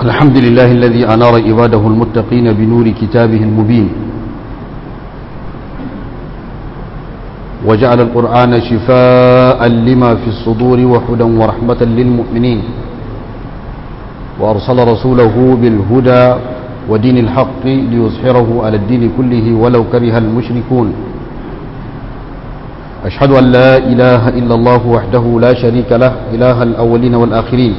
الحمد لله الذي أنار عباده المتقين بنور كتابه المبين وجعل القرآن شفاء لما في الصدور وهدى ورحمة للمؤمنين وأرسل رسوله بالهدى ودين الحق ليظهره على الدين كله ولو كره المشركون أشهد أن لا إله إلا الله وحده لا شريك له إله الأولين والآخرين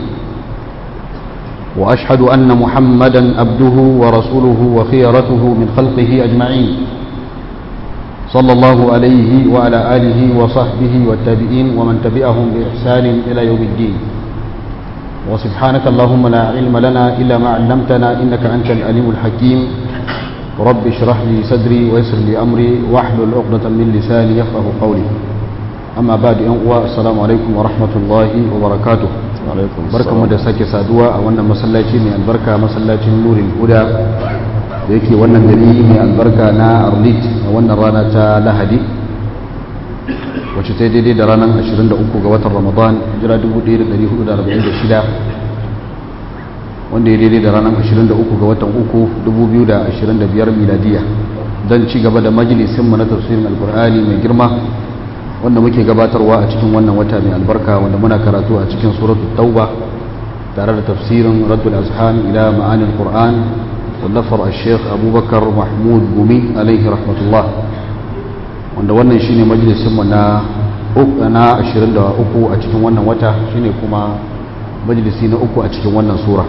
وأشهد أن محمدا عبده ورسوله وخيرته من خلقه أجمعين صلى الله عليه وعلى آله وصحبه والتابعين ومن تبعهم بإحسان إلى يوم الدين وسبحانك اللهم لا علم لنا إلا ما علمتنا إنك أنت العليم الحكيم رب اشرح لي صدري ويسر لي أمري واحلل عقدة من لساني يفقه قولي أما بعد السلام عليكم ورحمة الله وبركاته barka mu da sake saduwa a wannan masallaci mai albarka masallacin nurin huda da yake wannan gari mai albarka na arlit a wannan rana ta lahadi wacce ta daidai da ranar 23 ga watan ramadan jira 1446 wanda ya daidai da ranar 23 ga watan uku 2025 miladiya don ci gaba da majalisinmu na tafsirin alkur'ani mai girma wanda muke gabatarwa a cikin wannan wata mai albarka wanda muna karatu a cikin suratul tauba tare da tafsirin raddul azhan ila ma'anil qur'an wallafar al-sheikh abubakar mahmud gumi alaihi rahmatullah wanda wannan shine majalisin mu na na 23 a cikin wannan wata shine kuma majalisi na uku a cikin wannan sura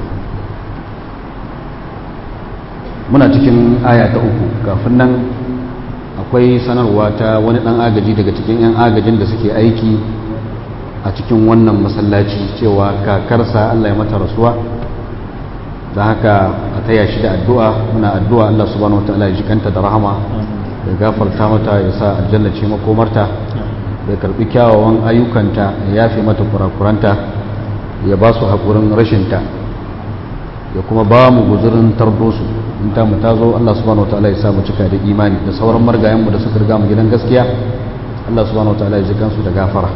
muna cikin aya ta uku kafin nan akwai sanarwa ta wani dan agaji daga cikin 'yan agajin da suke aiki a cikin wannan masallaci cewa kakarsa Allah ya mata rasuwa da haka a taya shi da addu'a muna addu'a Allah subhanahu wataala ya jikanta da rahama ya gafarta mata ya sa aljanna ce makomarta ya karbi kyawawan ayyukanta ya yafe mata kurakuranta ya ba su haƙurin rashinta ya kuma ba mu guzurin tardosu in ta mu tazo Allah subhanahu wataala ya sa mu cika da imani da sauran margayen mu da suka riga mu gidan gaskiya Allah subhanahu wataala ya ji kansu da gafara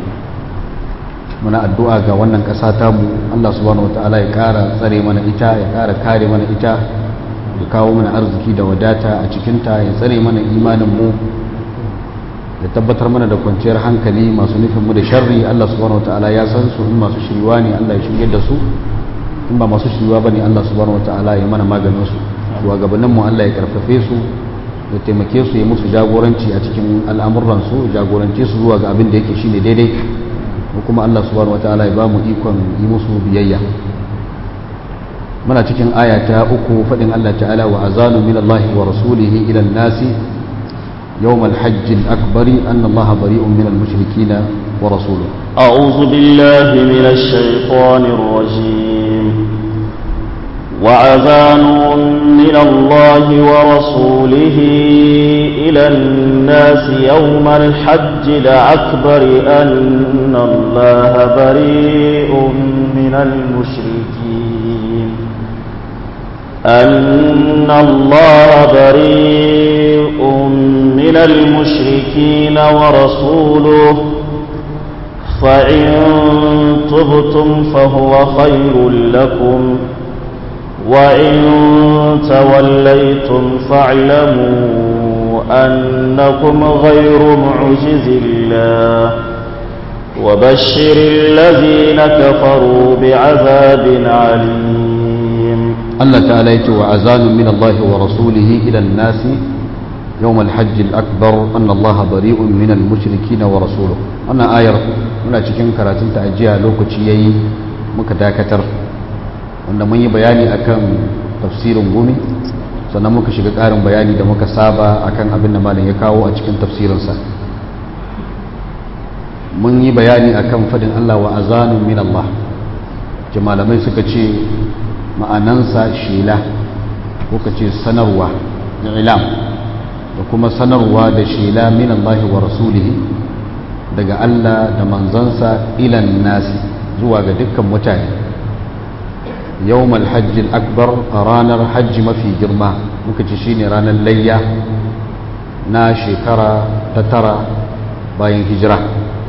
muna addu'a ga wannan ƙasa ta mu Allah subhanahu wataala ya ƙara tsare mana ita ya ƙara kare mana ita ya kawo mana arziki da wadata a cikin ta ya tsare mana imanin mu ya tabbatar mana da kwanciyar hankali masu nufin mu da sharri Allah subhanahu wataala ya san su in masu shiriwa ne Allah ya shirye da su in ba masu shiriwa bane Allah subhanahu wataala ya mana maganin su shugabanninmu Allah ya karfafe su ya taimake su ya musu jagoranci a cikin al'amuransu jagorance su zuwa ga abin da yake shine daidai ko kuma Allah subhanahu wataala ya ba mu ikon yi musu biyayya muna cikin aya ta uku faɗin Allah ta'ala wa azanu min Allah wa rasulihi ila nasi يوم الحج الأكبر أن الله بريء من المشركين ورسوله أعوذ بالله من الشيطان الرجيم وعذان من الله ورسوله إلى الناس يوم الحج الأكبر أن الله بريء من المشركين أن الله بريء من المشركين ورسوله فإن تبتم فهو خير لكم وإن توليتم فاعلموا أنكم غير معجز الله وبشر الذين كفروا بعذاب عليم الله تعالى وعزان من الله ورسوله إلى الناس يوم الحج الأكبر أن الله بريء من المشركين ورسوله أنا آير من أجل كراتين تأجيها لوكتي يي مكتاكتر wanda mun yi bayani akan tafsirin gumi sannan muka shiga ƙarin bayani da muka saba akan abin da malam ya kawo a cikin tafsirinsa mun yi bayani akan fadin Allah wa azanun min Allah ce malamai suka ce ma'anansa shela ko ka ce sanarwa ilam da kuma sanarwa da shela min Allah wa rasulihi daga Allah da manzansa ilan nasi zuwa ga dukkan mutane yawm alhajj akbar ranar hajji mafi girma muka ce shine ranar layya na shekara ta tara bayan hijira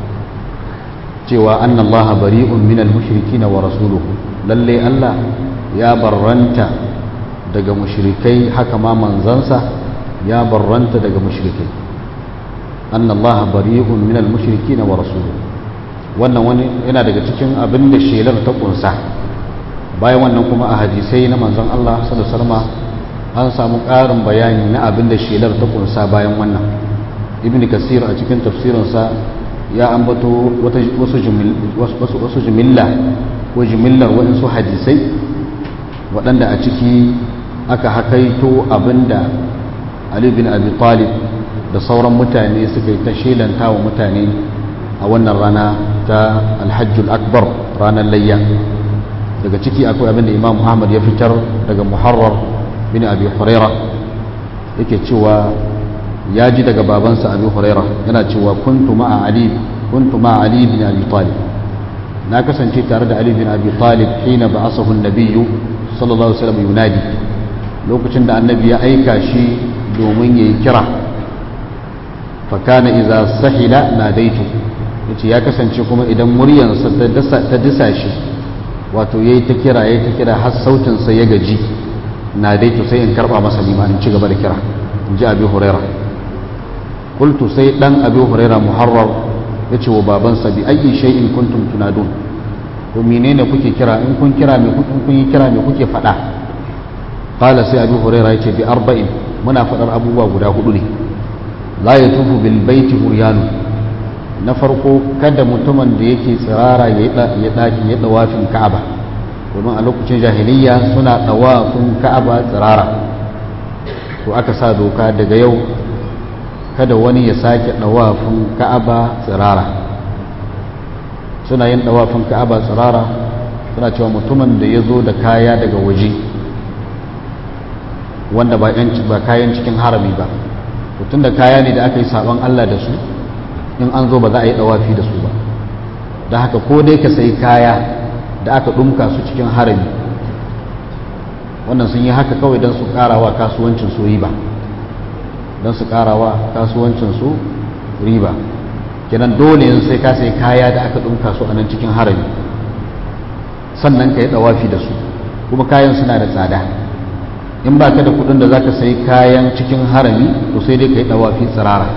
cewa anna allaha bari'un minal mushrikin wa rasuluhu lalle Allah ya barranta daga mushrikai haka ma manzansa ya barranta daga mushrikai anna Allah bari'un min al-mushrikin wa rasuluhu wannan wani yana daga cikin abin da shelar ta kunsa bayan wannan kuma a hadisai na manzon Allah sallallahu alaihi wasallam an samu ƙarin bayani na abin da shelar ta kunsa bayan wannan ibn kasir a cikin tafsirinsa ya ambato wasu jimilla ko jimillar waɗansu hadisai waɗanda a ciki aka hakaito abinda ali bin abi talib da sauran mutane suka yi ta shelanta wa mutane a wannan rana ta alhajjul akbar ranar layya daga ciki akwai abinda imam muhammad ya fitar daga muharrar bin abi huraira yake cewa ya ji daga babansa abi huraira yana cewa kuntu ma'a ali kuntu ma'a ali bin abi talib na kasance tare da ali bin abi talib hina ba'asahu an-nabiyyu sallallahu alaihi wasallam yunadi lokacin da annabi ya aika shi domin yayi kira fa kana idza sahila nadaitu yace ya kasance kuma idan muryarsa ta dasa ta disa shi wato yayi ta kira yayi ta kira har sautin sa ya gaji nadaitu sai in karba masa limanin ci gaba da kira in ji abi huraira qultu sai dan abi huraira muharrar yace wa babansa bi ayyi shay'in kuntum tunadun to menene kuke kira in kun kira me kun kun yi kira me kuke fada qala sai abi huraira yace bi arba'in muna fadar abubuwa guda hudu ne la yatufu bil baiti huryanu na farko kada mutumin da yake tsirara ya daki ya dawafin ka'aba domin a lokacin jahiliya suna dawafin ka'aba tsirara to aka sa doka daga yau kada wani ya sake dawafin ka'aba tsirara suna yin dawafin ka'aba tsirara suna cewa mutumin da ya zo da kaya daga waje wanda ba kayan cikin harami ba tun da kaya ne da aka yi sabon Allah da su in an zo ba za a yi dawafi da su ba da haka ko dai ka sai kaya da aka ɗumka su cikin harami wannan sun yi haka kawai don su ƙarawa kasuwancin su riba don su ƙarawa kasuwancin su riba kenan dole yin sai ka sai kaya da aka ɗumka su a nan cikin harami sannan ka yi dawafi da su kuma kayan suna da tsada in ba ka da kudin da za ka sai kayan cikin harami to sai dai ka yi dawafi tsirara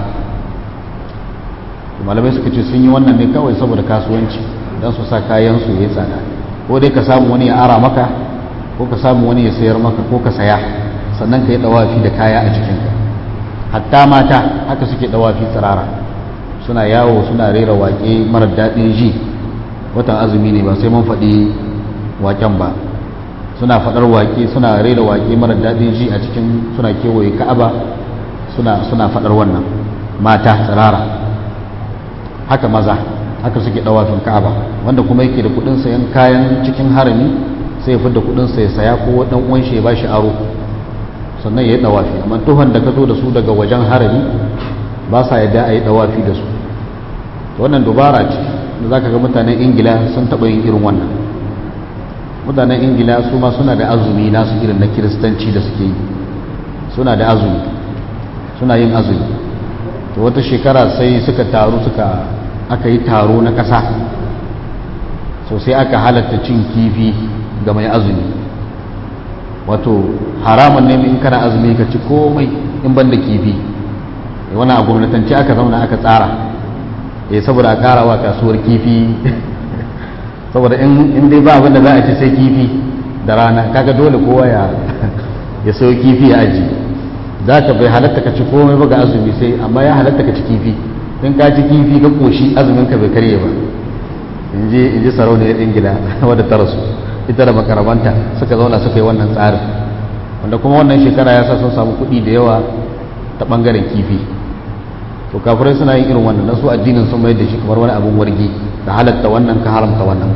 malamai suka ce sun yi wannan ne kawai saboda kasuwanci don su sa kayan su ya tsada ko dai ka samu wani ya ara maka ko ka samu wani ya sayar maka ko ka saya sannan ka yi dawafi da kaya a jikinka hatta mata haka suke dawafi tsirara suna yawo suna rera waƙe marar daɗin ji watan azumi ne ba sai mun faɗi waƙen ba suna faɗar waƙe suna rera waƙe mara daɗin ji a cikin suna kewaye ka'aba suna suna faɗar wannan mata tsirara haka maza haka suke ɗawafin ka'aba wanda kuma yake da kuɗin sayan kayan cikin harami sai ya fidda kuɗin sa ya saya ko ɗan uwan shi ya bashi aro sannan ya yi ɗawafi amma tuhon da ka zo da su daga wajen harami ba sa yadda a yi ɗawafi da su wannan dubara ce da za ka ga mutanen ingila sun taɓa yin irin wannan mutanen ingila su ma suna da azumi nasu irin na kiristanci da suke yi suna da azumi suna yin azumi to wata shekara sai suka taru suka aka yi taro na ƙasa so sai aka halatta cin kifi ga mai azumi wato haramun ne in kana azumi ka ci komai in ban da kifi wani a gwamnatance aka zauna aka tsara eh saboda a karawa kasuwar kifi saboda in dai ba abin da za a ci sai kifi da rana kaga dole kowa ya ya sayo kifi ya aji za ka bai halatta ka ci komai ba ga azumi sai amma ya halatta ka ci kifi in ka ci kifi ka koshi azumin ka bai karye ba in ji in ji sarauniyar ingila wadda ta rasu ita da makarabanta suka zauna suka yi wannan tsarin wanda kuma wannan shekara ya sa sun samu kuɗi da yawa ta ɓangaren kifi to kafirai suna yin irin wannan su addinin sun mai da shi kamar wani abin wargi ka halatta wannan ka haramta wannan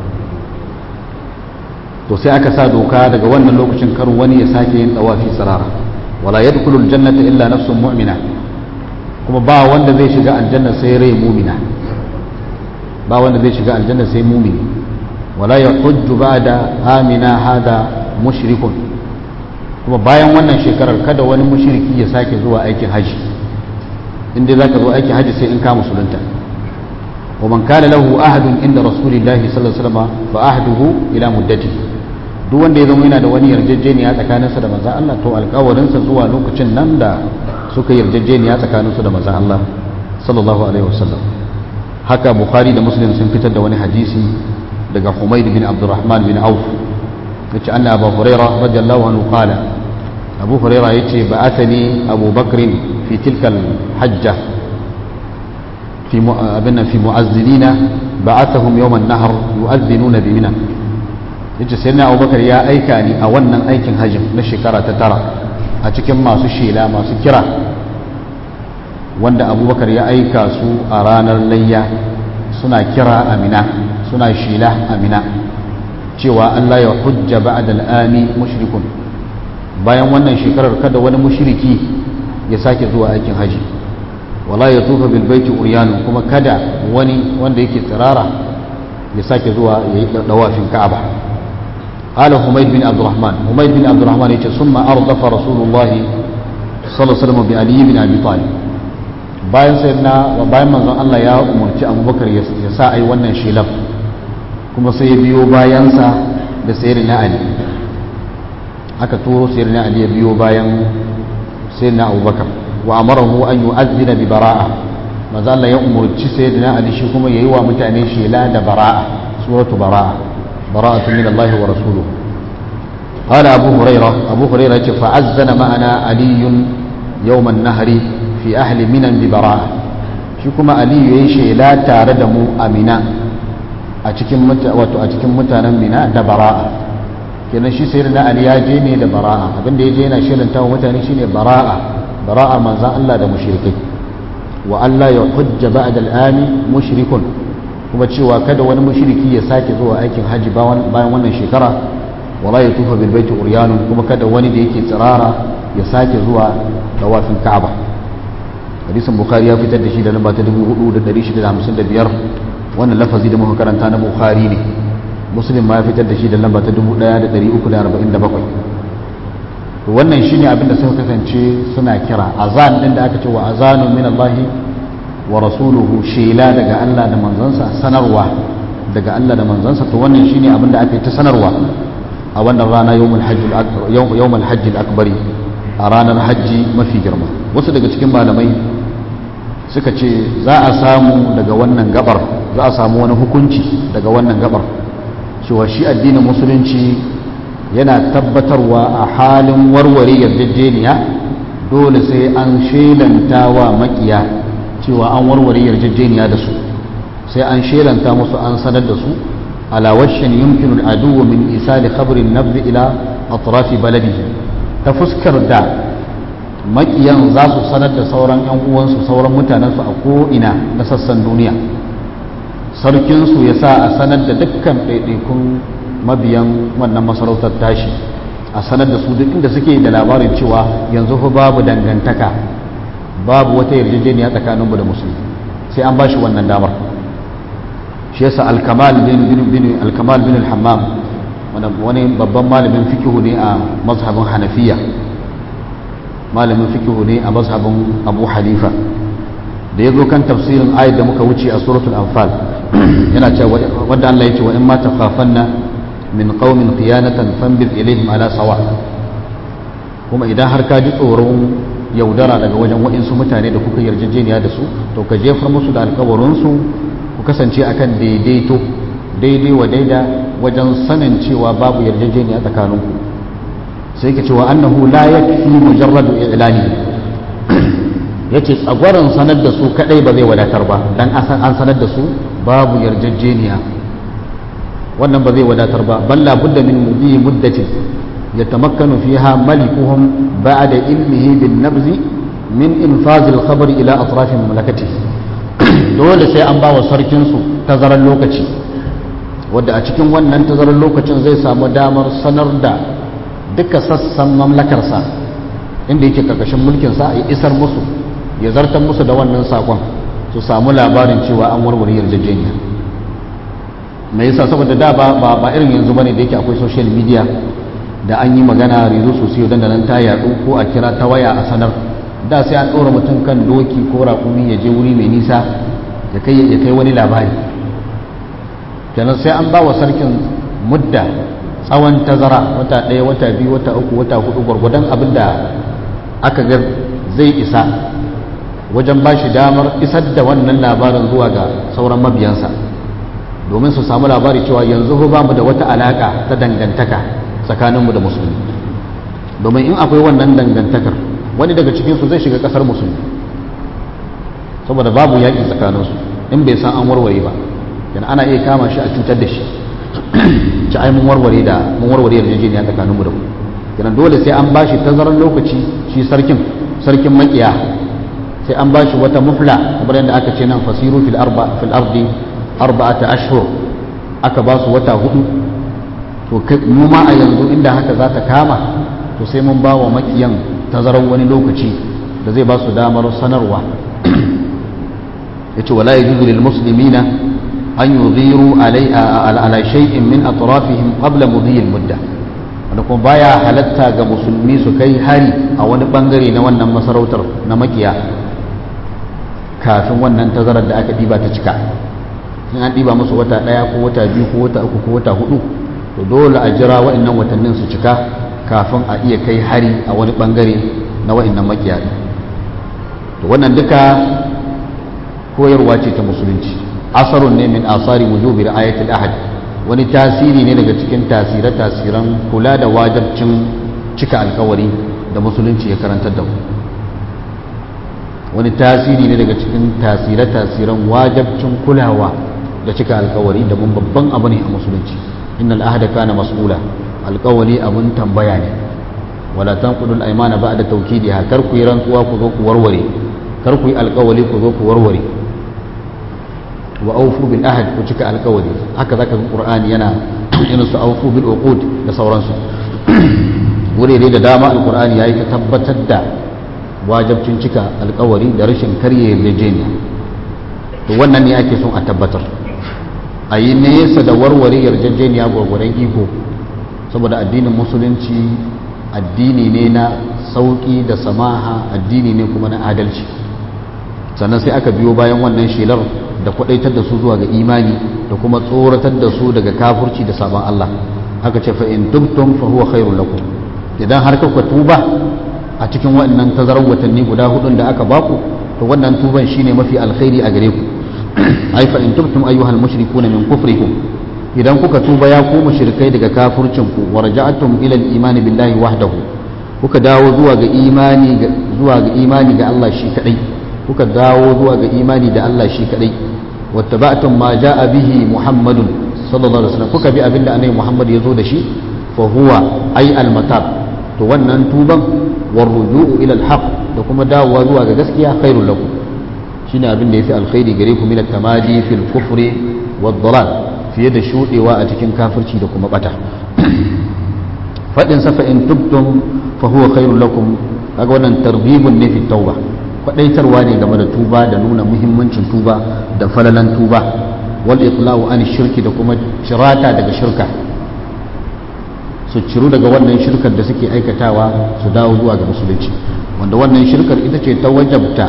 to sai aka sa doka daga wannan lokacin kar wani ya sake yin dawafi tsirara wala yadkhulu aljannata illa nafsun mu'mina kuma ba wanda zai shiga aljanna sai rai mu'mina ba wanda zai shiga aljanna sai mu'mini wala yahujju ba'da amina hada mushrikun kuma bayan wannan shekarar kada wani mushriki ya sake zuwa aikin haji inda zaka zo aikin haji sai in ka musulunta ومن كان له عهد عند رسول الله صلى الله عليه وسلم فعهده إلى مدته duk wanda ya zama yana da wani yarjejeniya tsakaninsa da manzan Allah to alkawarinsa zuwa lokacin nan da suka yarjejeniya tsakaninsu da manzan Allah sallallahu alaihi wasallam haka bukhari da muslim sun fitar da wani hadisi daga humayd bin abdurrahman bin auf yace anna abu hurairah radiyallahu anhu qala abu hurairah yace ba'athani abu bakr fi tilka al-hajja fi abinna fi mu'azzinina ba'athahum yawm an-nahr yu'adhdhinuna bi mina yace sayyidina abubakar ya aika ni a wannan aikin hajjin na shekara ta tara a cikin masu shela masu kira wanda abubakar ya aika su a ranar layya suna kira amina suna shela amina cewa Allah ya hujja ba'da al'ami mushrikun bayan wannan shekarar kada wani mushriki ya sake zuwa aikin haji wala ya tufa bil baiti uryanu kuma kada wani wanda yake tsirara ya sake zuwa ya yi dawafin ka'aba قال حميد بن عبد الرحمن حميد بن عبد الرحمن يقول ثم أردف رسول الله صلى الله عليه وسلم بعلي بن أبي طالب bayan sai na bayan manzon Allah ya umarci abubakar ya sa a yi wannan shilaf kuma sai ya biyo bayansa da sayar na ali aka turo sayar na ali ya biyo bayan sayar na abubakar wa amarahu an yi azina bi bara'a manzon Allah ya umarci sayar na ali shi kuma ya yi wa mutane shela da bara'a suratu bara'a bara'atu min Allah wa rasuluhu قال أبو هريرة أبو هريرة فأذن معنا علي يوم النهر fi ahli minan bi bara'a shi kuma aliyu yayi shela tare da mu a mina a cikin wato a cikin mutanen mina da bara'a kenan shi sai na ali ya je ne da bara'a abinda ya je yana shelanta wa mutane shine bara'a bara'a manzan Allah da mushrikai wa Allah ya hujja ba'da al-ami mushrikun kuma cewa kada wani mushriki ya sake zuwa aikin haji bayan wannan shekara wala ya tufa bil baiti uryanun kuma kada wani da yake tsirara ya sake zuwa tawafin ka'aba hadisin bukhari ya fitar da shi da lamba ta 4655 wannan lafazi da muka karanta na bukhari ne muslim ma ya fitar da shi da lamba ta 1347 to wannan shine abin da suka kasance suna kira azan din da aka ce wa azanu min Allah wa rasuluhu shela daga Allah da manzansa sanarwa daga Allah da manzansa to wannan shine abin da aka yi ta sanarwa a wannan rana yawmul hajjul akbar yawmul hajjil akbari a ranar hajji mafi girma wasu daga cikin malamai suka ce za a samu daga wannan gabar za a samu wani hukunci daga wannan gabar cewa shi addinin musulunci yana tabbatarwa a halin warware yarjejeniya dole sai an shelanta wa makiya cewa an warware yarjejeniya da su sai an shelanta musu an sanar da su ala washin yumkinu al'adu min isali khabarin nabdi ila atrafi baladihi ta fuskar da makiyan za su sanar da sauran 'yan uwansu sauran mutanensu a ko'ina na sassan duniya sarkinsu ya sa a sanar da dukkan ɗaiɗaikun mabiyan wannan masarautar tashi a sanar da su duk inda suke da labarin cewa yanzu fa babu dangantaka babu wata yarjejeniya tsakaninmu da musulmi sai an ba shi wannan damar shi yasa alkamal bin bin alkamal bin al-hammam wani babban malamin fikihu ne a mazhabin hanafiya malamin fikihu ne a mazhabin abu hanifa da ya zo kan tafsirin ayat da muka wuce a suratul anfal yana cewa wanda Allah ya ce wa in ma takhafanna min qaumin khiyanatan fanbid ilaihim ala sawa kuma idan har ka ji tsoron yaudara daga wajen waɗansu mutane da kuka yarjejeniya da su to ka jefar musu da alkawarinsu ku kasance akan daidaito daidai wa daida wajen sanin cewa babu yarjejeniya tsakaninku sai ka cewa annahu la yakfi mujarradu i'lani yace tsagwaron sanar da su kadai ba zai wadatar ba dan an sanar da su babu yarjejeniya wannan ba zai wadatar ba balla budda min mudi muddatin yatamakkanu fiha malikuhum ba'da ilmihi bin nabzi min infaz al-khabar ila atraf mamlakatihi dole sai an bawa sarkin su tazarar lokaci wadda a cikin wannan tazarar lokacin zai samu damar sanar da duka sassan mamlakarsa inda yake karkashin mulkinsa ya isar musu ya zartar musu da wannan sakon su samu labarin cewa an warware yarjejeniya mai yasa saboda da ba ba irin yanzu bane da yake akwai social media da an yi magana rezo sosai don da nan ta yadu ko a kira ta waya a sanar da sai an ɗora mutum kan doki ko raƙumi ya je wuri mai nisa ya kai wani labari kenan sai an ba wa sarkin mudda tsawon tazara wata ɗaya wata biyu wata uku wata hudu gwargwadon abin da aka ga zai isa wajen ba shi damar isar da wannan labarin zuwa ga sauran mabiyansa domin su samu labari cewa yanzu ba mu da wata alaka ta dangantaka tsakaninmu da musulmi domin in akwai wannan dangantakar wani daga cikinsu zai shiga kasar musulmi saboda babu yaƙi tsakaninsu in bai san an warware ba yana ana iya kama shi a cutar da shi ci ai mun warware da mun warware yarjejeniya tsakaninmu da ku yana dole sai an bashi tazarar lokaci shi sarkin sarkin makiya sai an bashi wata mufla kamar yadda aka ce nan fasiru fil arba fil ardi arba'ata ashhur aka ba su wata hudu to mu ma a yanzu inda haka za ta kama to sai mun ba wa makiyan tazarar wani lokaci da zai ba su damar sanarwa yace wala yajuzu lil muslimina an yudhiru alai ala shay'in min atrafihim qabla mudhi al mudda wanda kuma baya halatta ga musulmi su kai hari a wani bangare na wannan masarautar na makiya kafin wannan tazarar da aka diba ta cika in an diba musu wata daya ko wata biyu ko wata uku ko wata hudu to dole a jira waɗannan watannin su cika kafin a iya kai hari a wani bangare na waɗannan makiya to wannan duka koyarwa ce ta musulunci asarun ne min asari wujubi ayatul ahad wani tasiri ne daga cikin tasire tasiran kula da wajibcin cika alkawari da musulunci ya karantar da mu wani tasiri ne daga cikin tasire tasiran wajibcin kulawa da cika alkawari da mun babban abu ne a musulunci innal ahda kana mas'ula alkawari abun tambaya ne wala tanqudul aymana ba'da tawkidiha kar ku yi rantsuwa ku zo ku warware kar ku yi alkawari ku zo ku warware wa aufu bil ahad ku cika alkawari haka zaka ga qur'ani yana irin su aufu bil uqud da sauransu wurare da dama alqur'ani yayi ta tabbatar da wajibcin cika alkawari da rashin karye yarjejeniya to wannan ne ake son a tabbatar a yi nesa da warware yarjejeniya gwargwaron iko saboda addinin musulunci addini ne na sauki da samaha addini ne kuma na adalci sannan sai aka biyo bayan wannan shelar da kwadaitar da su zuwa ga imani da kuma tsoratar da su daga kafurci da sabon Allah aka ce fa in tubtum fa huwa khairul lakum idan har ka tuba a cikin waɗannan tazarar watanni guda hudun da aka baku to wannan tuban shine mafi alkhairi a gare ku ai fa in tubtum ayyuhal mushrikuna min kufrikum idan kuka tuba ya ku mushrikai daga kafurcin ku wa raja'tum ila al-imani billahi wahdahu kuka dawo zuwa ga imani zuwa ga imani ga Allah shi kadai kuka dawo zuwa ga imani da Allah shi kadai wattaba'tum ma ja'a bihi Muhammadun sallallahu alaihi wasallam kuka bi abinda annabi Muhammad ya zo da shi fa huwa ay al-matab to wannan tuban war ruju'u ila al-haq da kuma dawowa zuwa ga gaskiya khairul lakum shine abin da yafi alkhairi gare ku min at-tamadi fil kufri wad dalal fiye da shudewa a cikin kafirci da kuma bata fadin sa fa in tubtum fa huwa khairul lakum kaga wannan tarbibun ne fi tauba kwadaitarwa ne game da tuba da nuna muhimmancin tuba da falalan tuba wal iqla'u an shirki da kuma cirata daga shirka su ciru daga wannan shirkar da suke aikatawa su dawo zuwa ga musulunci wanda wannan shirkar ita ce ta wajabta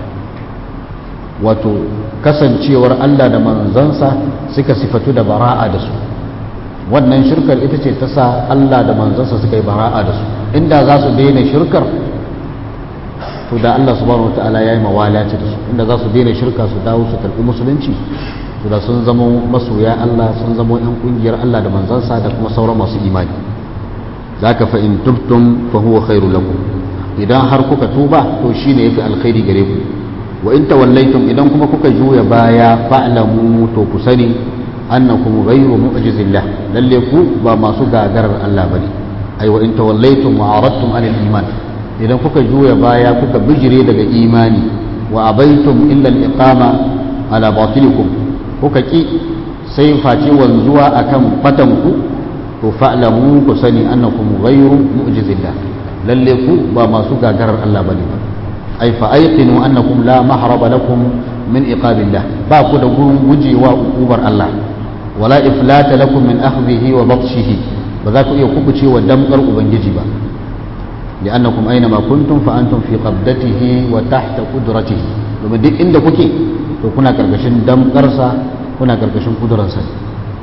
wato kasancewar Allah da manzansa suka sifatu da bara'a da su wannan shirkar ita ce ta sa Allah da manzansa suka yi bara'a da su inda za su daina shirkar to da Allah subhanahu wataala ya yi mawalaci da su inda za su daina shirka su dawo su karɓi musulunci to da sun zama masoya Allah sun zama yan kungiyar Allah da manzansa da kuma sauran masu imani zaka fa in tubtum fa huwa khairul lakum idan har kuka tuba to shine yafi alkhairi gare ku wa in tawallaitum idan kuma kuka juya baya fa'lamu to ku sani annakum ghayru mu'jizillah lalle ku ba masu gagarar Allah bane ai wa in tawallaitum wa aradtum anil iman idan kuka juya baya kuka bijire daga imani wa abaitum illa al-iqama ala batilikum kuka ki sai face wanzuwa akan batanku to fa'lamu ku sani annakum ghayru mu'jizillah lalle ku ba masu gagarar Allah bane ba ai fa ayqinu annakum la mahraba lakum min iqabillah ba ku da gurin gujewa ukubar Allah wala iflata lakum min akhdhihi wa batshihi ba za ku iya kubuce wa damkar ubangiji ba لأنكم أينما كنتم فأنتم في قبضته وتحت قدرته domin duk inda kuke to kuna karkashin damkarsa kuna karkashin kudurarsa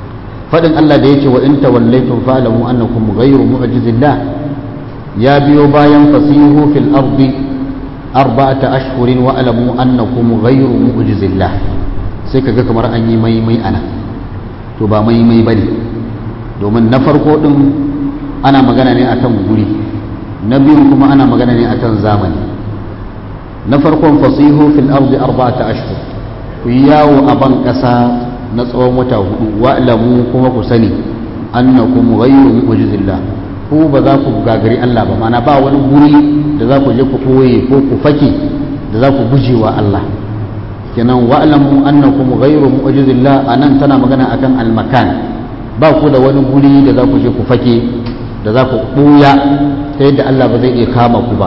fadin Allah da yake wa in tawallaytum fa'lamu annakum ghayru mu'jizillah ya biyo bayan fasihu fil ardi arba'ata ashhurin wa alamu annakum ghayru mu'jizillah sai kaga kamar an yi mai mai ana to ba mai mai bane domin na farko din ana magana ne akan guri na biyun kuma ana magana ne akan zamani na farkon fasihu fil ardi arba'ata ashhur ku yi yawo a ban kasa na tsawon wata hudu wa'lamu kuma ku sani annakum ghayru mu'jizillah ku ba za ku gagari Allah ba mana ba wani guri da za ku je ku koye ko ku fake da za ku guje wa Allah kenan wa'lamu annakum ghayru mu'jizillah anan tana magana akan almakan ba ku da wani guri da za ku je ku fake da za ku buya ta yadda Allah ba zai iya kama ku ba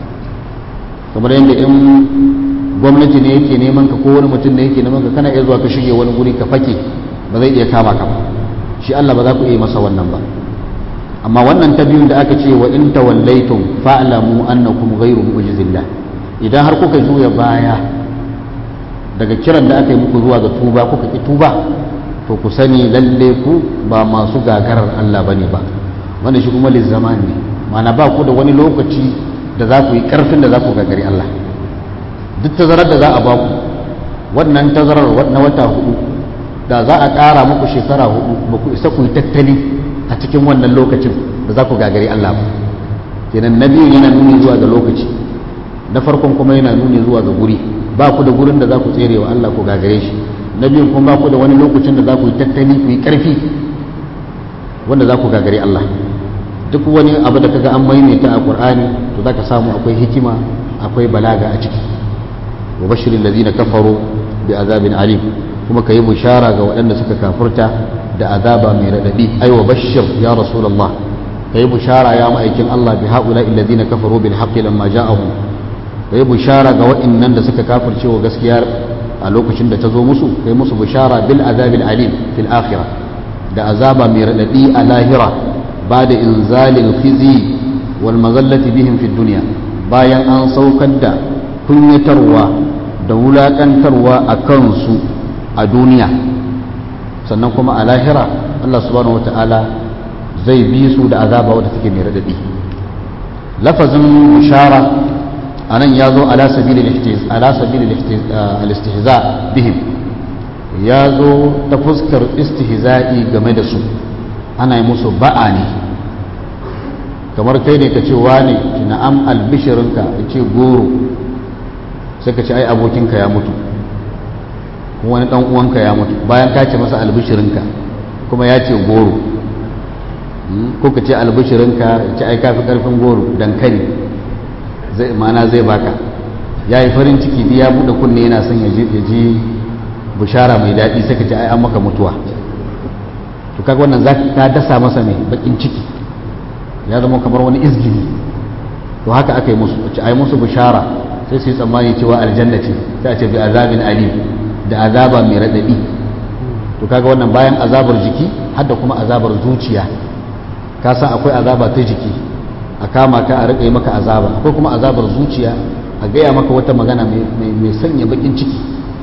kamar yadda in gwamnati ne yake neman ka ko wani mutum ne yake neman ka kana iya zuwa ka shige wani guri ka fake ba zai iya kama ka ba shi Allah ba za ku iya masa wannan ba amma wannan ta biyun da aka ce wa in tawallaytum fa'lamu annakum ghayru mu'jizillah idan har kuka juya baya daga kiran da aka yi muku zuwa ga tuba kuka ki tuba to ku sani lalle ku ba masu gagarar Allah bane ba wannan shi kuma lizzamani ne mana ba ku da wani lokaci da za ku yi karfin da za ku gagari Allah duk tazarar da za a ba ku wannan tazarar na wata hudu da za a ƙara muku shekara hudu ba ku isa ku yi tattali a cikin wannan lokacin da za ku gagari Allah ba kenan na biyun yana nuni zuwa ga lokaci na farkon kuma yana nuni zuwa ga guri ba ku da gurin da za ku tsere wa Allah ku gagare shi na biyun kuma ba ku da wani lokacin da za ku yi tattali ku yi ƙarfi wanda za ku gagari Allah duk wani abu da kaga an maimaita a Qur'ani to zaka samu akwai hikima akwai balaga a ciki wa bashirin ladina kafaru bi azabin alim kuma kayi bushara ga waɗanda suka kafurta da azaba mai radadi ai wa bashir ya rasulullah kayi bushara ya ma'aikin Allah bi haula alladhina kafaru bil haqqi lamma ja'ahum kayi bushara ga waɗannan da suka kafirce wa gaskiya a lokacin da ta zo musu kai musu bushara bil azabil alim fil akhirah da azaba mai radadi a lahira ba da inzalil khizi wal mazallati bihim fid dunya bayan an saukar da kunyatarwa da wulakantarwa a kansu a duniya sannan kuma a lahira Allah subhanahu wata'ala zai bi su da azaba wadda take mai radadi lafazin bishara anan ya zo ala sabili al-istihza bihim ya zo ta fuskar istihza'i game da su ana yi musu ba'a ne kamar kai ne ka ce wane na'am albishirinka ya ce goro sai ka ce ai abokinka ya mutu wani dan uwanka ya mutu bayan ka ce masa albishirinka kuma ya ce goro ko ka ce albishirinka ya ce ai kafi karfin goro dankali zai ma'ana zai baka ya yi farin ciki ya buɗe kunne yana son ya ji bishara mai daɗi sai ka ce ai an maka mutuwa to kaga wannan za ka dasa masa mai bakin ciki ya zama kamar wani izgili to haka aka yi musu ce ai musu bishara sai su yi tsammani cewa aljanna ce sai a ce bi azabin alim da azaba mai raɗaɗi to kaga wannan bayan azabar jiki hadda kuma azabar zuciya ka san akwai azaba ta jiki a kama ka a riƙa yi maka azaba akwai kuma azabar zuciya a gaya maka wata magana mai sanya bakin ciki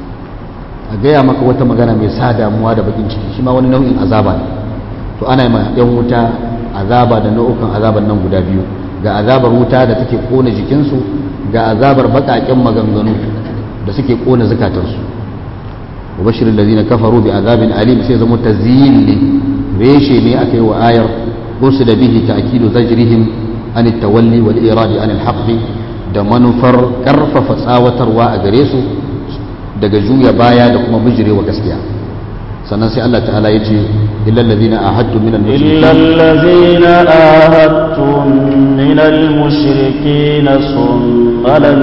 a gaya maka wata magana mai sa damuwa da bakin ciki shi ma wani nau'in azaba ne to ana ma yan wuta azaba da nau'ukan azaban nan guda biyu ga azabar wuta da take kona jikinsu ga azabar baƙaƙen maganganu da suke kona zukatarsu wa bashirin lazina kafaru bi azabin alim sai zama tazyin ne reshe ne aka yi wa ayar usu da bihi ta'kidu zajrihim an tawalli wal iradi an al da manufar karfafa tsawatarwa a gare su daga juya baya da kuma bijirewa gaskiya sannan sai Allah ta'ala ya ce illal ladina ahadtu min al illal ladina ahadtum min al mushrikin summa lam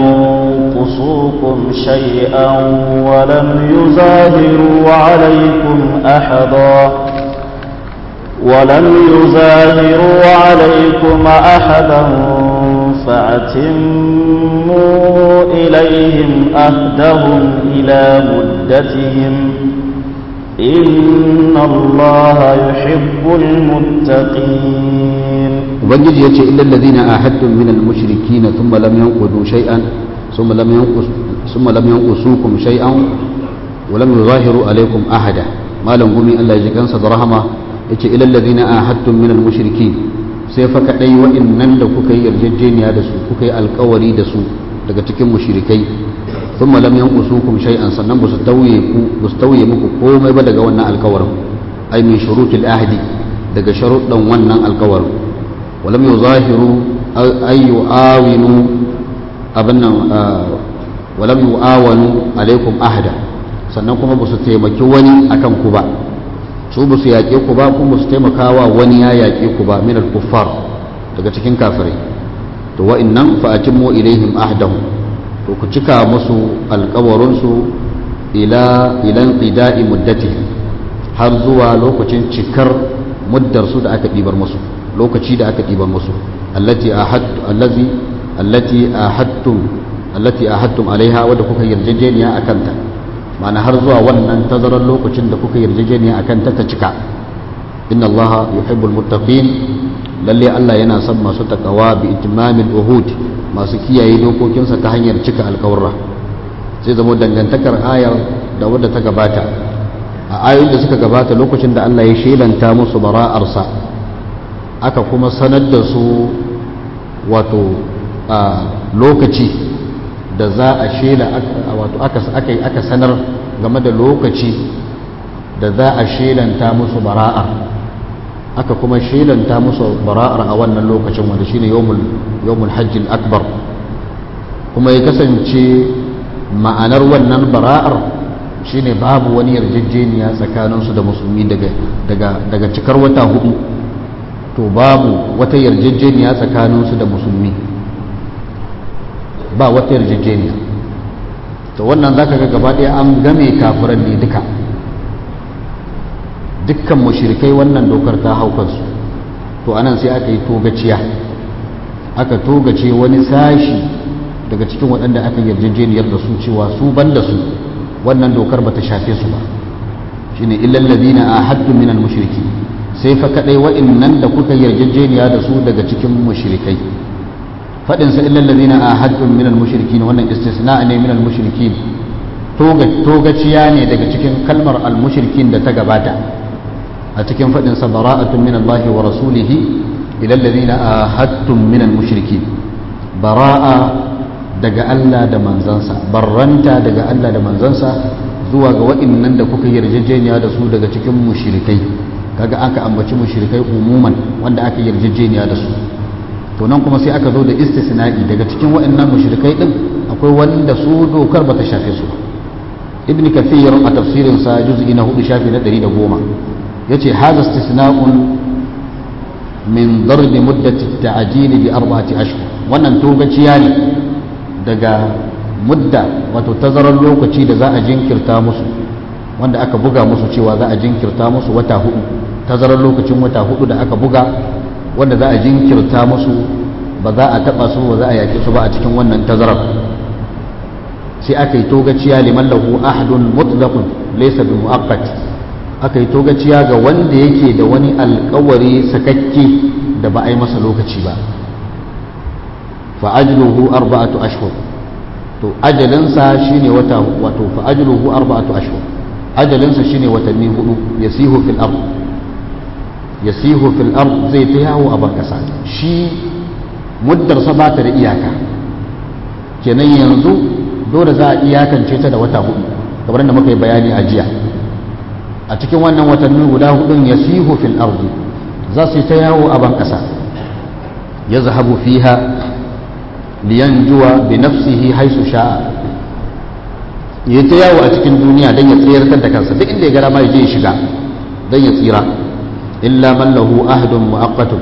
yanqusukum shay'an wa lam yuzahiru alaykum ahada ولم يظاهروا عليكم أحدا فأتموا إليهم أهدهم إلى مدتهم إن الله يحب المتقين ubangiji ya ce illal ladina ahadtum min al-mushrikin thumma lam yanqudu shay'an thumma lam yanqus thumma lam yanqusukum shay'an wa lam yuzahiru alaykum ahada malam gumi Allah ya ji kansa da rahama yace ilal ladina ahadtum min al mushriki sai fa kadai wa'annan da kuka yi yarjejeniya da su kuka yi alkawari da su daga cikin mushrikai thumma lam yanqusukum shay'an sannan basu tauye ku basu tauye muku komai ba daga wannan alkawarin ay min shurutil ahdi daga sharuɗan wannan alkawarin walam yuzahiru ay yu'awinu abannan walam yu'awanu alaikum ahda sannan kuma basu taimaki wani akan ku ba su ba su yaƙe ku ba kuma su taimakawa wani ya yaƙe ku ba min al-kuffar daga cikin kafirai to wa'annan fa atimmu ilaihim ahdahum to ku cika musu alƙawarin su ila ilan qida'i muddatihim har zuwa lokacin cikar muddar su da aka ɗibar musu lokaci da aka ɗibar musu allati ahadtu allazi allati ahadtum allati ahadtum alaiha wadda kuka yarjejeniya akan ta ma'ana har zuwa wannan tazarar lokacin da kuka yarjejeniya akan ta ta cika inna allaha yuhibbul muttaqin lalle Allah yana son masu takawa bi itimamil uhud masu kiyaye dokokinsa ta hanyar cika alkawarra sai zama dangantakar ayar da wadda ta gabata a ayoyin da suka gabata lokacin da Allah ya shelanta musu bara'arsa aka kuma sanar da su wato lokaci da za a shela wato aka sanar game da lokaci da za a shelanta musu bara'a aka kuma shelanta musu bara'ar a wannan lokacin wanda shine yawmul yawmul hajjil akbar kuma ya kasance ma'anar wannan bara'ar shine babu wani yarjejeniya tsakaninsu da musulmi daga daga daga cikar wata hudu to babu wata yarjejeniya tsakaninsu da musulmi ba wata yarjejeniya to wannan zaka ga gaba ɗaya an game kafiran ne duka dukkan mushrikai wannan dokar ta hau kansu to anan sai aka yi togaciya aka togace wani sashi daga cikin waɗanda aka yarjejeniyar da su cewa su ban da su wannan dokar bata shafe su ba shine illal ladina ahaddu minal mushriki sai fa kadai wa'annan da kuka yarjejeniya da su daga cikin mushrikai fadin sa illal ladina ahaddu minal mushrikin wannan istisna ne minal mushrikin toga togaciya ne daga cikin kalmar al mushrikin da ta gabata a cikin fadin sa bara'atun min Allah wa rasulihi ilal ladina ahadtum minal mushrikin bara'a daga Allah da manzansa barranta daga Allah da manzansa zuwa ga waɗannan da kuka yarjejeniya da su daga cikin mushrikai kaga aka ambaci mushrikai umuman wanda aka yarjejeniya da su to nan kuma sai aka zo da istisna'i daga cikin waɗannan mushrikai din akwai wanda su dokar bata shafe su ibn kathir a tafsirin sa juz'i na 4 shafi na 110 yace hadha istisna'un min darb muddati at-ta'jil bi arba'ati ashhur wannan togaciya ne daga mudda wato tazarar lokaci da za a jinkirta musu wanda aka buga musu cewa za a jinkirta musu wata hudu tazarar lokacin wata hudu da aka buga wanda za a jinkirta musu ba za a taba su ba za a yake su ba a cikin wannan tazarar sai aka yi togaciya liman lahu ahadun mutlaqun laysa bi muaqqat aka yi togaciya ga wanda yake da wani alkawari sakakke da ba a yi masa lokaci ba fa'ajluhu arba'atu ashhur to ajalinsa shine wata wato fa'ajluhu arba'atu ashhur ajalinsa shine watanni hudu yasihu fil ard yasihu fil ard zai ta yawo a bankasa shi muddar sa bata da iyaka kenan yanzu dole za a iyakance ta da wata hudu kamar da muka yi bayani a jiya a cikin wannan watanni guda hudun yasihu fil ard za su ta yawo a bankasa yazhabu fiha liyanjuwa bi nafsihi haisu sha'a ya ta yawo a cikin duniya don ya tsayar da kansa duk inda ya gara ma ya je ya shiga don ya tsira illa man lahu ahdun mu'aqqatun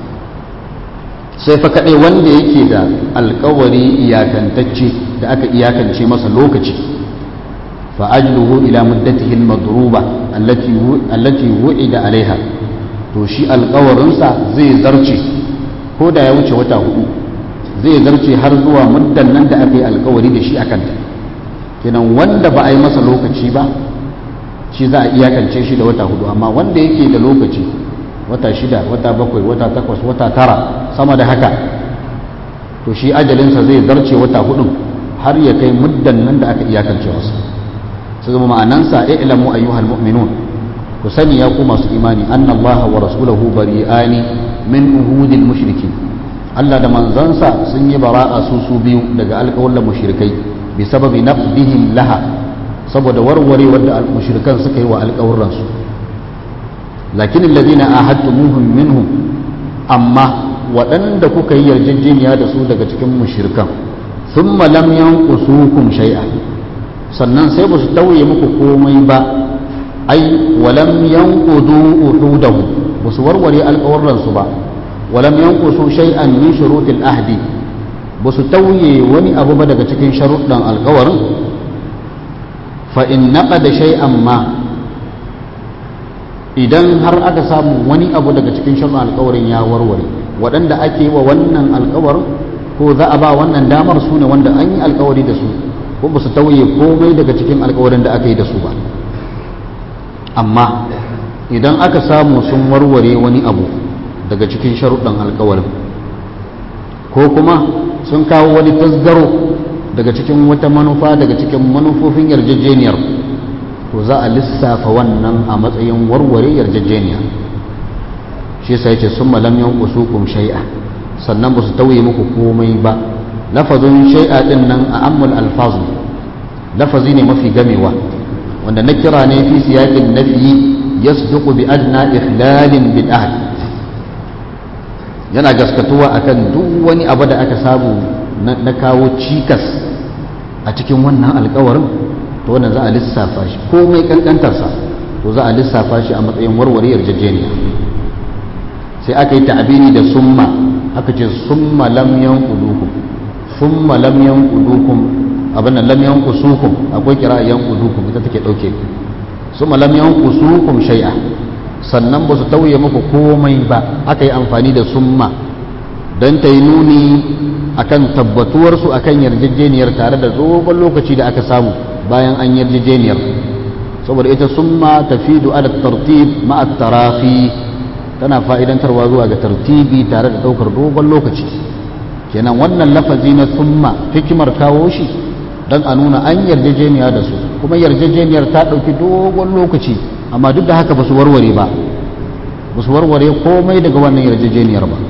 sai fa kadai wanda yake da alkawari iyakantacce da aka iyakance masa lokaci fa ajluhu ila muddatihi al-madruba allati allati wu'ida alaiha to shi alkawarinsa zai zarce ko da ya wuce wata hudu zai zarce har zuwa muddan nan da aka yi alkawari da shi a kanta kenan wanda ba a yi masa lokaci ba shi za a iyakance shi da wata hudu amma wanda yake da lokaci wata shida wata bakwai wata takwas wata tara sama da haka to shi ajalinsa zai zarce wata hudun har ya kai muddan nan da aka iyakance wasu su zama ma'anansa ilamu ayyuhal mu'minun ku sani ya ku masu imani annallaha wa rasulahu bari'ani min uhudil mushrikin Allah da manzansa sun yi bara'a su su biyu daga alƙawallan mushrikai bi sababi naqdihim laha saboda warware wanda mushrikan suka yi wa alƙawurran su lakin alladhina ahadtumuhum minhum amma waɗanda kuka yi yarjejeniya da su daga cikin mushrikan thumma lam yanqusukum shay'a sannan sai ba su tauye muku komai ba ai walam yanqudu uhudahu ba su warware alƙawurran su ba ولم ينقصوا شيئا من شروط العهد بس توي وني أبو بدك تكين شروط القور فإن نقد شيئا ما idan har aka samu wani abu daga cikin shirin alkawarin ya warware waɗanda ake wa wannan alkawarin ko za a ba wannan damar su ne wanda an yi alkawari da su ko ba su tauye komai daga cikin alkawarin da aka yi da su ba amma idan aka samu sun warware wani abu daga cikin sharuɗan alkawarin ko kuma sun kawo wani tasgaro daga cikin wata manufa daga cikin manufofin yarjejeniyar to za a lissafa wannan a matsayin warware yarjejeniya shi sai ce sun malam yankusukum shai'a sannan ba su tauye muku komai ba lafazin shai'a din nan a ammul alfazu lafazi ne mafi gamewa wanda na kira ne fi siyaƙin nafi yasduqu bi adna ikhlalin bil ahd yana gaskatuwa akan duk wani abu da aka samu na kawo cikas a cikin wannan alkawarin to wannan za a lissafa shi komai kankantarsa to za a lissafa shi a matsayin warware yarjejeniya sai aka yi ta'abiri da summa aka ce summa lam yanqudukum summa lam yanqudukum abin nan lam yanqusukum akwai kira yanqudukum ita take dauke summa lam yanqusukum shay'a sannan ba su tauye muku komai ba aka yi amfani da summa don ta yi nuni akan tabbatuwarsu akan yarjejeniyar tare da dogon lokaci da aka samu bayan an yarjejeniyar saboda ita summa tafidu ala tartib ma'a tarafi tana fa'idantarwa zuwa ga tartibi tare da daukar dogon lokaci kenan wannan lafazi na summa hikimar kawo shi don a nuna an yarjejeniya da su kuma yarjejeniyar ta ɗauki dogon lokaci amma duk da haka ba su warware ba ba su warware komai daga wannan yarjejeniyar ba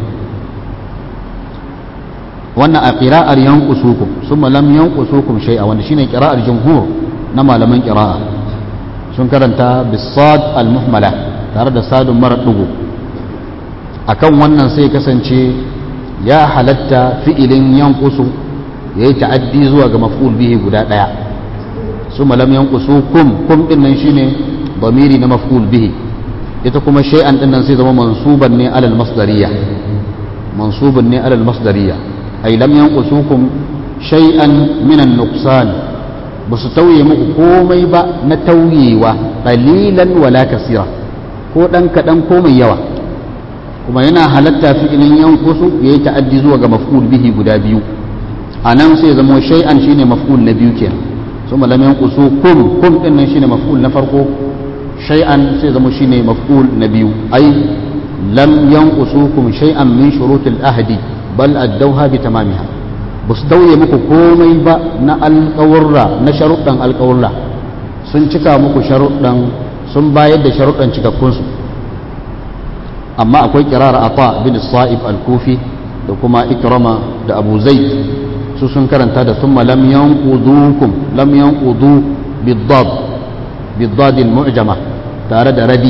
wannan a ƙira'ar yankusukum sun malam yankusukum shai'a wanda shine ƙira'ar jumhur na malaman ƙira'a sun karanta bisad al-muhmala tare da sadun mara ɗugu akan wannan sai kasance ya halatta fi'ilin yankusu ya yi ta'addi zuwa ga maf'ul bihi guda ɗaya su malam yankusukum kum ɗin nan shine ضميري na مفعول به ita kuma shay'an din nan sai zama mansuban ne alal masdariya mansuban ne alal masdariya ay lam yanqusukum shay'an min an-nuqsan basu tauye muku komai ba na tauyewa qalilan wala kasira ko dan kadan ko mai yawa kuma yana halatta fi'ilin yanqusu yayi ta'addi zuwa ga maf'ul bihi guda biyu anan sai zama shay'an shine maf'ul na biyu kenan ثم لم ينقصوكم كم إن شيء مفعول نفرقه شيئا سيزم شيء مفعول نبي أي لم ينقصوكم شيئا من شروط الأهد بل أدوها بتمامها بس دوي مكو كومي با نا القورة نا شروطا القورة sun cika muku sharuɗan sun bayar da sharuɗan cikakkunsu amma akwai kirar ata bin sa'ib al-kufi da kuma ikrama da abu zaid su sun karanta da sun lam yanqudukum lam yanqudu bid-dad bid-dad al-mu'jama tare da radi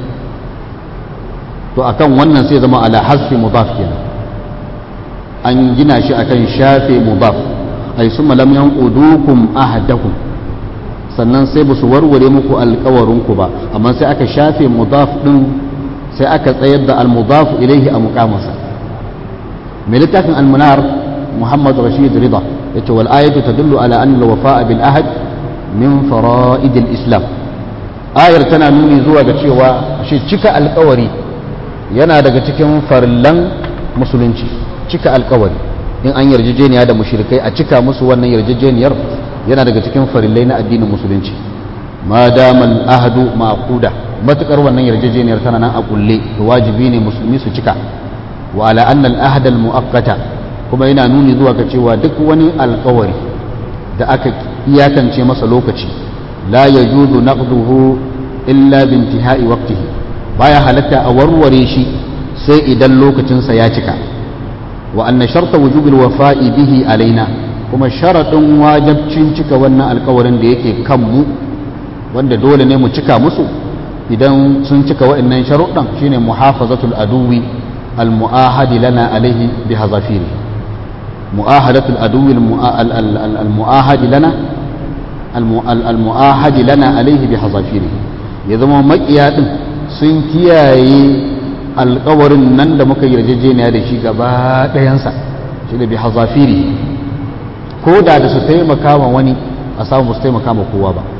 to akan wannan sai zama ala hasfi mudaf kenan an gina shi akan shafe mudaf ay summa lam yanqudukum ahadakum sannan sai ba su warware muku alkawarinku ba amma sai aka shafe mudaf din sai aka tsayar da al-mudaf ilaihi a muqamasa mai littafin al-munar muhammad rashid rida yace wal ayatu tadullu ala anna al-wafa'a bil ahd min fara'id al-islam ayar tana nuni zuwa ga cewa shi cika alkawari yana daga cikin farillan musulunci cika alkawari in an yarjejeniya da mushrikai a cika musu wannan yarjejeniyar yana daga cikin farillai na addinin musulunci ma damal ahadu maquda matukar wannan yarjejeniyar tana nan a kulle to wajibi ne musulmi su cika wa ala anna al ahd al muaqqata kuma yana nuni zuwa ga cewa duk wani alkawari da aka iyakance masa lokaci la yajuzu naqduhu illa bintihai waqtihi baya halatta a warware shi sai idan lokacinsa ya cika wa anna sharta wujubil wafa'i bihi alaina kuma sharadin wajabcin cika wannan alkawarin da yake kan mu wanda dole ne mu cika musu idan sun cika wa'annan sharuɗan shine muhafazatul aduwi almu'ahadi lana alaihi bi hazafiri mu'ahadatul aduwi almu'ahadi lana almu'ahadi lana alaihi bi hazafiri ya zama makiya din sun kiyaye alkawarin nan da muka yarjejeniya da shi gaba ɗayansa shi da bi hazafiri ko da da su taimaka ma wani a samu su taimaka ma kowa ba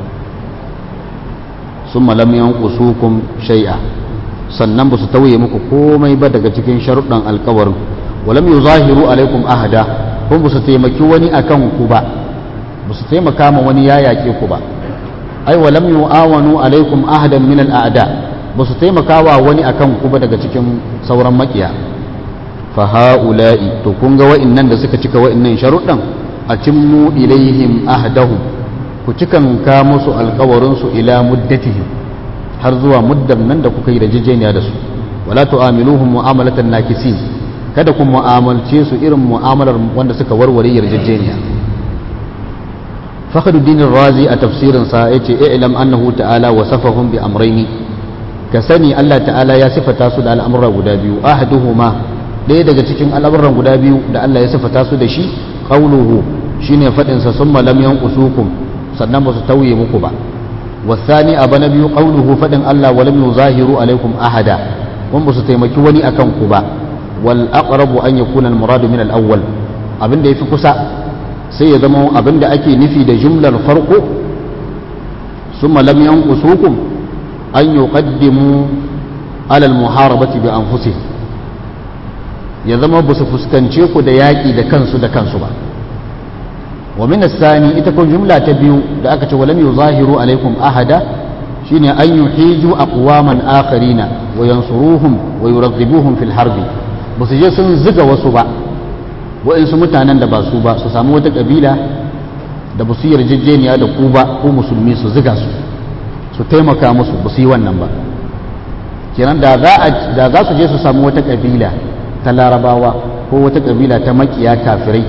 sun malam yankusukum shai'a sannan ba su tauye muku komai ba daga cikin sharuɗan alkawarin walam yu zahiru alaikum ahada kuma ba su taimaki wani akan ku ba ba su taimaka ma wani ya yaƙe ku ba ai walam yu awanu alaikum ahadan min al'ada ba su taimaka wa wani akan ku ba daga cikin sauran makiya fa ha'ula'i to kun ga wa'annan da suka cika wa'annan sharuɗan a cimmu ilaihim ahdahum ku cikan ka musu alkawarinsu ila muddatihim har zuwa muddan nan da kuka yi da jijjeniya da su wala tu'amiluhum mu'amalatan nakisin kada ku mu'amalce su irin mu'amalar wanda suka warware yarjejeniya fakhruddin razi a tafsirin sa yace i'lam annahu ta'ala wasafahum bi amrayni ka sani Allah ta'ala ya sifata su da al'amura guda biyu ahaduhuma ɗaya daga cikin al'amuran guda biyu da Allah ya sifata su da shi qawluhu shine fadin sa summa lam yanqusukum sannan ba su tauye muku ba wasani abu na biyu qauluhu fadin Allah walam yuzahiru alaikum ahada wan ba su taimaki wani akan ku ba wal aqrabu an yakuna al muradu min al awwal abinda yafi kusa sai ya zama abinda ake nufi da jumlar farko summa lam yanqusukum an yuqaddimu ala al muharabati bi anfusihim ya zama ba su fuskance ku da yaƙi da kansu da kansu ba ومن الثاني إتكون جملة تبيو لأكت ولم يظاهروا عليكم أحدا شين أن يحيجوا أقواما آخرين وينصروهم ويرغبوهم في الحرب بس جسن زق وصبا وإن سمتانا دبا صوبا سسامو قبيلة da ba su yi yarjejeniya da ku ba ko musulmi su ziga su su taimaka musu ba su yi wannan ba kenan da za su je su samu wata kabila ta larabawa ko wata kabila ta makiya kafirai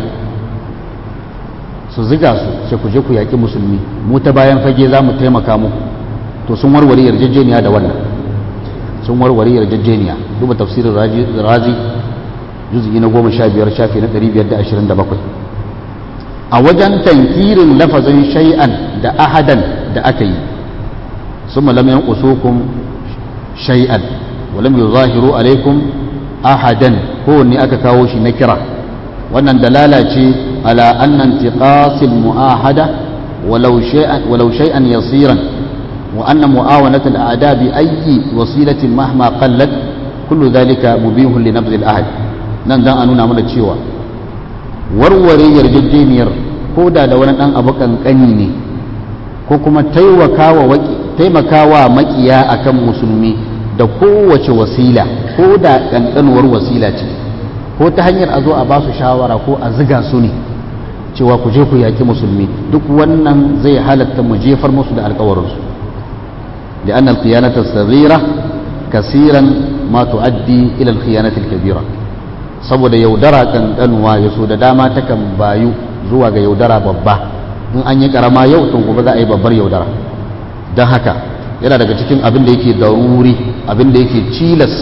su ziga su sai ku je ku yaƙi musulmi mu ta bayan fage za mu taimaka muku to sun warware yarjejeniya da wannan sun warware yarjejeniya duba tafsirin razi juz'i na goma sha biyar shafi na ɗari biyar da ashirin da bakwai a wajen tankirin lafazin shay'an da ahadan da aka yi sun malam yan usukum shay'an walam yuzahiru alaikum ahadan kowanne aka kawo shi na kira wannan dalala ce على أن انتقاص المؤاهدة ولو شيئا, ولو شيئا يصيرا وأن معاونة الأعداء بأي وسيلة مهما قلت كل ذلك مبيه لنبذ الأهد نندان أنونا من الشيوى warware yarjejeniyar ko da da wani ɗan abu kankani ne ko kuma taimakawa makiya akan musulmi da kowace wasila ko da ƙanƙanuwar wasila ce ko ta hanyar a zo a ba su shawara ko a ziga su ne cewa ku je ku yaƙi musulmi duk wannan zai halatta mu jefar musu da alkawarinsu da annal khiyanata saghira kasiran ma tuaddi ila al khiyanati al kabira saboda yaudara kankanuwa ya so da dama takan bayu zuwa ga yaudara babba in an yi karama yau to gobe za a yi babbar yaudara don haka yana daga cikin abin da yake daruri abin da yake cilas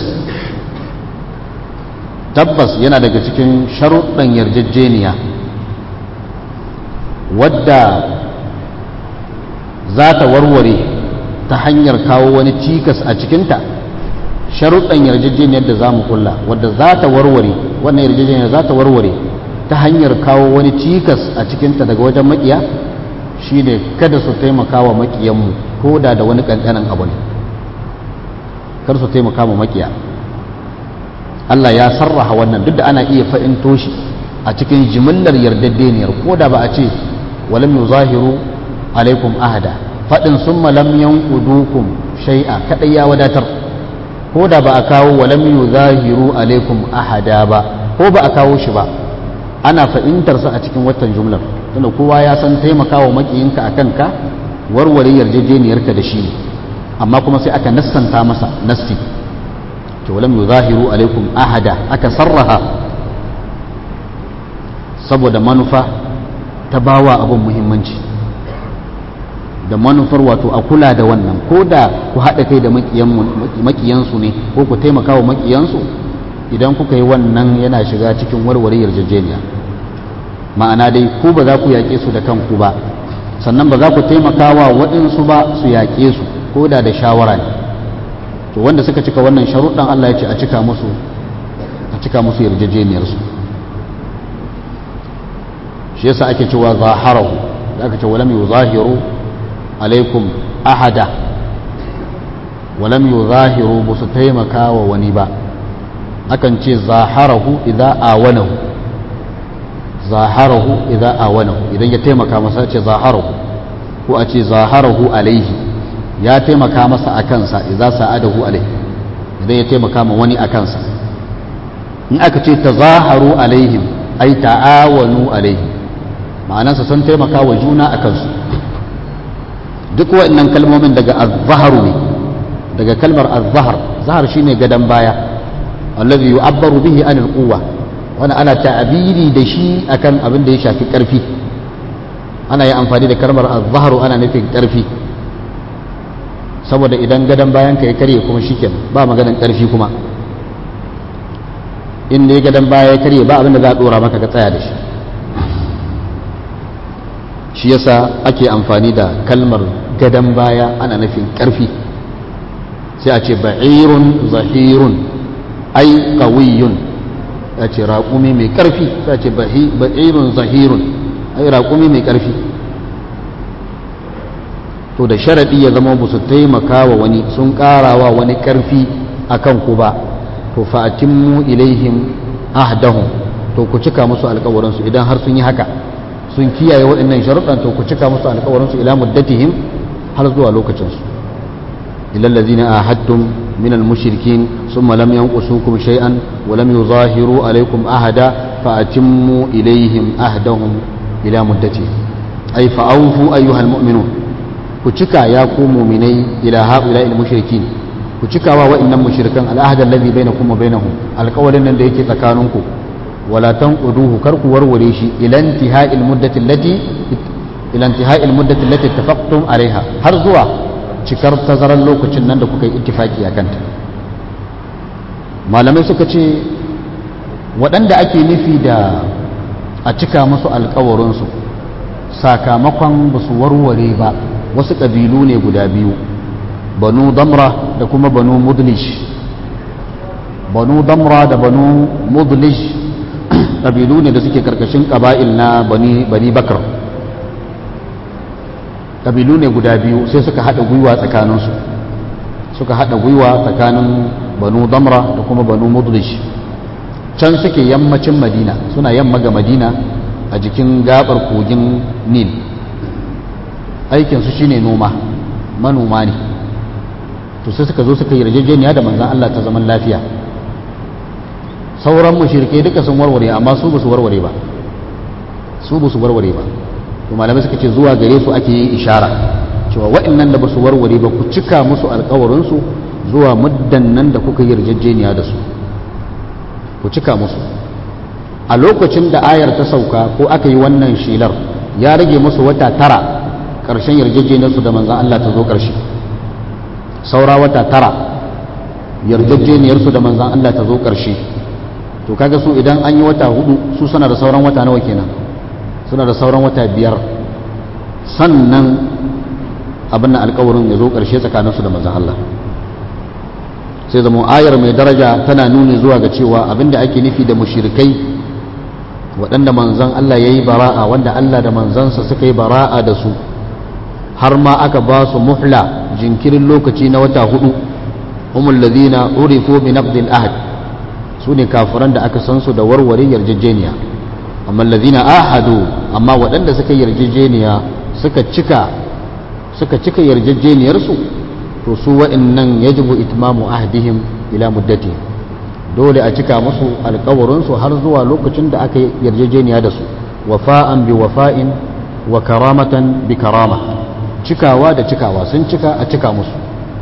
tabbas yana daga cikin sharuɗan yarjejeniya wadda za ta warware ta hanyar kawo wani cikas a cikinta sharuɗan yarjejeniyar da za mu kulla wadda za ta warware wannan yarjejeniyar za ta warware ta hanyar kawo wani cikas a cikinta daga wajen makiya shine kada su taimaka wa makiyanmu ko da da wani ƙanƙanin abu ne kar su taimaka wa makiya Allah ya sarraha wannan duk da ana iya fa'into shi a cikin jimillar yardaddeniyar ko da ba a ce walam yuzahiru alaikum ahada faɗin sun lam yanqudukum shay'a kadai ya wadatar ko da ba a kawo walam yuzahiru alaikum ahada ba ko ba a kawo shi ba ana fahimtar sa a cikin watan jumlar tunda kowa ya san taimakawa makiyinka akan ka warware yarjejeniyarka da shi ne amma kuma sai aka nassanta masa nassi to lam yuzahiru alaikum ahada aka sarraha saboda manufa ta bawa abin muhimmanci da manufar wato a kula da wannan ko da ku haɗa kai da makiyansu ne ko ku taimaka wa makiyansu idan kuka yi wannan yana shiga cikin warware yarjejeniya ma'ana dai ku ba za ku yaƙe su da kanku ba sannan ba za ku taimaka wa waɗansu ba su yaƙe su ko da da shawara ne to wanda suka cika wannan sharuɗan Allah ya ce a cika musu a cika musu yarjejeniyarsu shi yasa ake cewa zaharahu da aka ce walam yuzahiru alaikum ahada walam yuzahiru ba su taimaka wa wani ba akan ce zaharahu idza awanahu zaharahu idza awanahu idan ya taimaka masa ce zaharahu ko a ce zaharahu alaihi ya taimaka masa a kansa idza sa'adahu alaihi idan ya taimaka ma wani a kansa in aka ce tazaharu alaihim ai ta'awanu alaihim ma'anansa sun taimaka wa juna a kansu duk waɗannan kalmomin daga azzaharu ne daga kalmar azzahar zahar shine gadan baya allazi yu'abbaru bihi anil quwwa wani ana ta'abiri da shi akan abin da ya shafi karfi ana yi amfani da kalmar azzaharu ana nufin karfi saboda idan gadan bayan ka ya karye kuma shiken ba maganan karfi kuma in ne gadan baya ya karye ba abin da za a dora maka ka tsaya da shi shi yasa ake amfani da kalmar gadon baya ana nufin ƙarfi sai a ce ba'irun zahirun ai ƙawiyun ya ce raƙumi mai ƙarfi sai a ce ba'irun zahirun ai raƙumi mai ƙarfi to da sharaɗi ya zama ba su taimaka wa wani sun ƙarawa wani ƙarfi a kan ku ba to fa'atimmu ilaihim ahdahum to ku cika musu alƙawarinsu idan har sun yi haka sun kiyaye waɗannan sharuɗan to ku cika musu alƙawarinsu ila muddatihim har zuwa lokacinsu ilal ladzina ahadtum min al mushrikin thumma lam yanqusukum shay'an wa lam yuzahiru alaykum ahada fa atimmu ilayhim ahdahum ila muddatihim ay fa awfu ayyuhal mu'minun ku cika ya ku mu'minai ila haula al mushrikin ku cika wa wa'annan mushrikan al ahda alladhi bainakum wa bainahum alƙawarin nan da yake tsakaninku ولا تنقضوه كرك وروريشي إلى انتهاء المدة التي إلى انتهاء المدة التي اتفقتم عليها har zuwa cikar tazarar lokacin nan da kuka yi ittifaki a kanta malamai suka ce waɗanda ake nufi da a cika musu alkawarinsu sakamakon ba su warware ba wasu ƙabilu ne guda biyu banu damra da kuma banu mudlish banu damra da banu mudlish ƙabilu ne da suke karkashin ƙaba'il na bani bakar ƙabilu ne guda biyu sai suka haɗa gwiwa tsakaninsu suka haɗa gwiwa tsakanin banu damra da kuma banu mudlish can suke yammacin madina suna yamma ga madina a jikin gabar kogin nil aikinsu shine noma manoma ne to sai suka zo suka yi yarjejeniya da manzan Allah ta zaman lafiya sauran mushrike duka sun warware amma su basu warware ba su basu warware ba to malamai suka ce zuwa gare su ake yin ishara cewa waɗannan da basu warware ba ku cika musu alƙawarin su zuwa muddan nan da kuka yi yarjejeniya da su ku cika musu a lokacin da ayar ta sauka ko aka yi wannan shelar ya rage musu wata tara ƙarshen yarjejeniyar su da manzan Allah ta zo ƙarshe saura wata tara yarjejeniyar su da manzan Allah ta zo ƙarshe to kaga su idan an yi wata hudu su suna da sauran wata nawa kenan suna da sauran wata biyar sannan abin alkawarin ya zo ƙarshe tsakaninsu da manzan Allah sai zama ayar mai daraja tana nuni zuwa ga cewa abinda ake nufi da mushirikai waɗanda manzan Allah ya yi bara'a wanda Allah da manzansa suka yi bara'a da su har ma aka ba su muhla jinkirin lokaci na wata hudu humul ladina urifu bi naqdil ahd su ne kafiran da aka san su da warware yarjejeniya amma ladina ahadu amma waɗanda suka yarjejeniya suka cika suka cika yarjejeniyarsu to su wa'annan yajibu itmamu ahdihim ila muddati dole a cika musu alkawarinsu har zuwa lokacin da aka yarjejeniya da su wafa'an bi wafa'in wa karamatan bi karama cikawa da cikawa sun cika a cika musu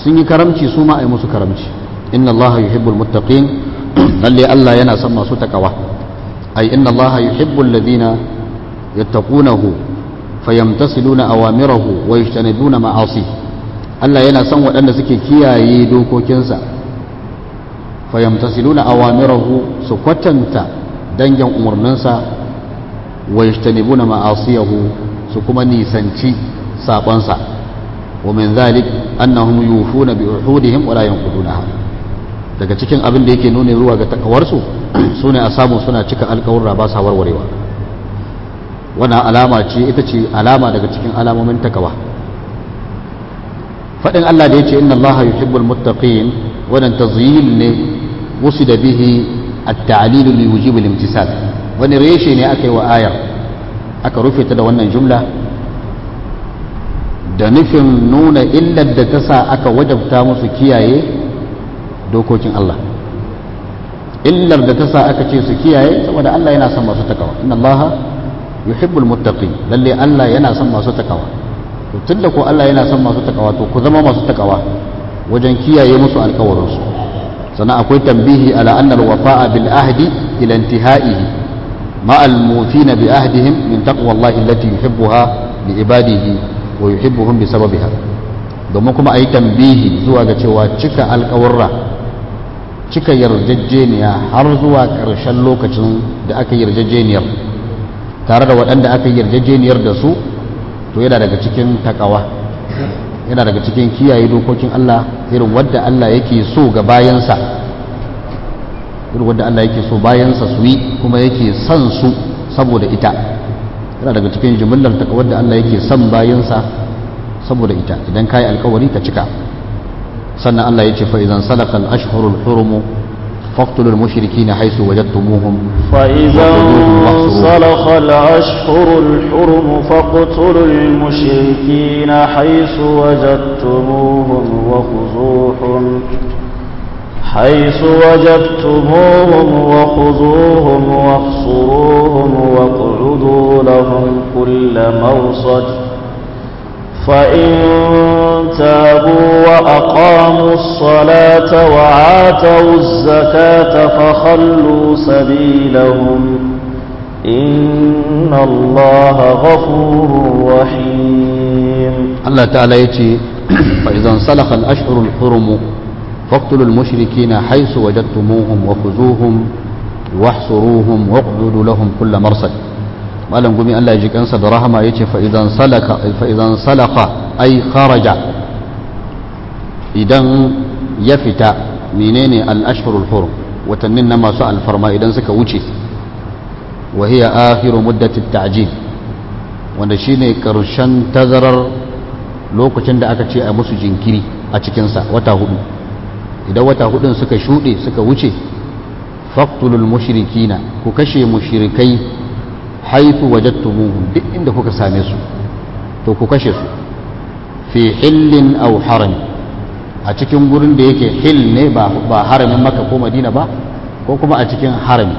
sun yi karamci su ma a yi musu karamci inna allaha yuhibbul muttaqin lalle Allah yana son masu takawa ai inna allaha yuhibbul ladina yattaqunahu fayamtasiluna awamirahu wa yajtanibuna ma'asi Allah yana son waɗanda suke kiyaye dokokinsa fayamtasiluna awamirahu su kwatanta dangin umarninsa wa yajtanibuna ma'asiyahu su kuma nisanci sabansa wa min zalik annahum yufuna bi uhudihim wa la yanqudunaha daga cikin abin da yake nuna zuwa ga takawarsu sune a samu suna cika alƙawarra ba sa warwarewa wannan alama ce ita ce alama daga cikin alamomin takawa faɗin Allah da ya ce inna Allah yuhibbul muttaqin wannan tazyil ne wusida bihi at-ta'lil li wujib al-imtisal wani reshe ne aka yi wa ayar aka rufe ta da wannan jumla da nufin nuna illar da ta sa aka wajabta musu kiyaye dokokin Allah illar da ta sa aka ce su kiyaye saboda Allah yana son masu takawa inna Allah yuhibbul muttaqin lalle Allah yana son masu takawa to tunda ko Allah yana son masu takawa to ku zama masu takawa wajen kiyaye musu alkawarin su sannan akwai tambihi ala anna alwafa'a bil ahdi ila intihaihi ma al mufina bi ahdihim min taqwa Allah allati yuhibbuha li ibadihi wa yuhibbuhum bi sababiha domin kuma ayi tambihi zuwa ga cewa cika alkawarra cika yarjejeniya har zuwa ƙarshen lokacin da aka yarjejeniyar tare da waɗanda aka yarjejeniyar da su to yana daga cikin takawa yana daga cikin kiyaye dokokin Allah irin wadda Allah yake so ga bayansa irin wadda Allah yake so bayansa su yi kuma yake son su saboda ita yana daga cikin jimillar takawar da Allah yake son bayansa saboda ita idan kayi alkawari ka cika sannan Allah ya ce fa idan salaka al-ashhurul hurum faqtulul mushrikeena haythu wajadtumuhum فإذا انسلخ الأشهر الحرم فاقتلوا المشركين حيث وجدتموهم وخذوهم حيث وجدتموهم وخذوهم واحصروهم واقعدوا لهم كل مرصد فإن تابوا وأقاموا الصلاة وآتوا الزكاة فخلوا سبيلهم إن الله غفور رحيم Allah ta'ala ya ce fa'izan salakal ashirul hurumu faktulul mushriki na haisu wajattumuhum wa kuzuhum wahsuruhum wa ƙududu lahum kulla marsad malam gumi Allah ya ji kansa da rahama ya ce fa'izan salaka ai kharaja idan ya fita menene al-ashirul hurum watannin na masu alfarma idan suka wuce wa hiya akhiru muddatit ta'jil wanda shine karshen tazarar lokacin da aka ce a musu jinkiri a cikinsa wata hudu idan wata hudun suka shuɗe suka wuce faktulul mushrikina ku kashe mushrikai haifu wajattumuhum duk inda kuka same su to ku kashe su fi hillin aw harami a cikin gurin da yake hil ne ba haramin maka ko madina ba ko kuma a cikin harami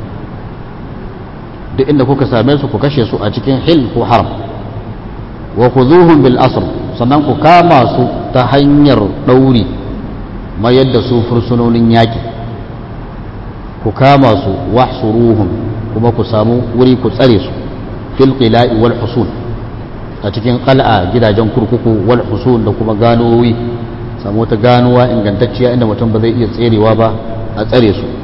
duk inda kuka same su ku kashe su a cikin hil ko haram wa khuzuhum bil asr sannan ku kama su ta hanyar ɗauri mayar da su fursunonin yaƙi ku kama su wahsuruhum kuma ku samu wuri ku tsare su fil qila'i wal husul a cikin qal'a gidajen kurkuku wal husul da kuma ganowi samu wata ganuwa ingantacciya inda mutum ba zai iya tserewa ba a tsare su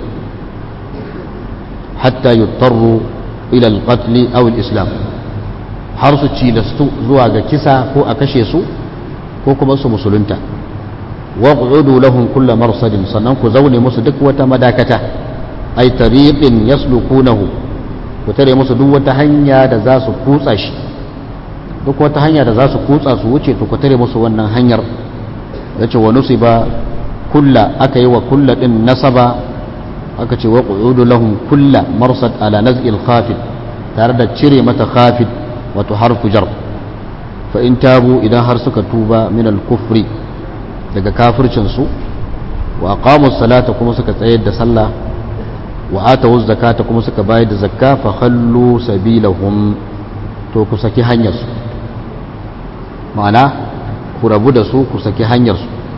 hatta yutarru ila al-qatl aw al-islam har su cilastu zuwa ga kisa ko a kashe su ko kuma su musulunta wa qu'udu lahum kulla marsadin sannan ku zaune musu duk wata madakata ay tariqin yaslukunahu ku tare musu duk wata hanya da za su kutsa shi duk wata hanya da za su kutsa su wuce to ku tare musu wannan hanyar yace wa nusiba kulla aka yi wa kulla din nasaba aka ce wa qu'udu lahum kulla marsad ala naz'il khafid tare da cire mata khafid wato harfu jar fa in tabu idan har suka tuba min al-kufri daga kafircin su wa aqamu salata kuma suka tsayar da sallah wa atu zakata kuma suka bayar da zakka fa khallu sabilahum to ku saki hanyar su ma'ana ku rabu da su ku saki hanyar su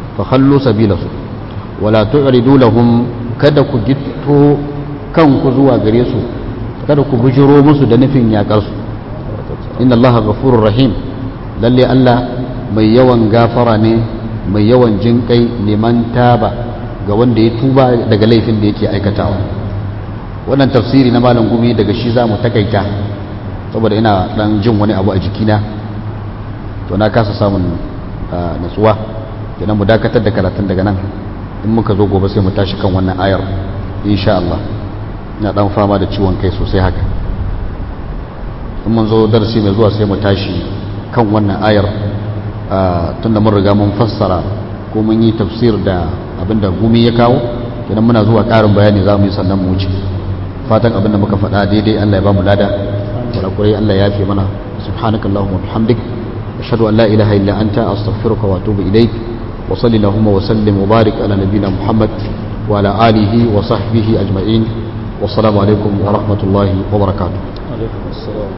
fa khallu sabilahu wala tu'ridu lahum kada ku gitto kanku zuwa gare su kada ku bujiro musu da nufin yakar su inna allaha ghafurur rahim lalle Allah mai yawan gafara ne mai yawan jinkai liman taba ga wanda ya tuba daga laifin da yake aikatawa wannan tafsiri na malam gumi daga shi za mu takaita saboda ina dan jin wani abu a jikina to na kasa samun natsuwa kenan mu dakatar da karatun daga nan in muka zo gobe sai mu tashi kan wannan ayar insha Allah ina dan fama da ciwon kai sosai haka in mun zo darasi mai zuwa sai mu tashi kan wannan ayar tunda mun riga mun fassara ko mun yi tafsir da abinda gumi ya kawo kenan muna zuwa ƙarin bayani za mu yi sannan mu wuce fatan abinda muka faɗa daidai Allah ya ba mu lada kurakurai Allah ya fi mana subhanaka allahumma bihamdik ashhadu an la ilaha illa anta astaghfiruka wa atubu ilaik wa salli allahumma wa sallim wa barik ala nabiyyina muhammad wa ala alihi wa sahbihi ajma'in wassalamu alaikum wa rahmatullahi wa barakatuh alaikum assalam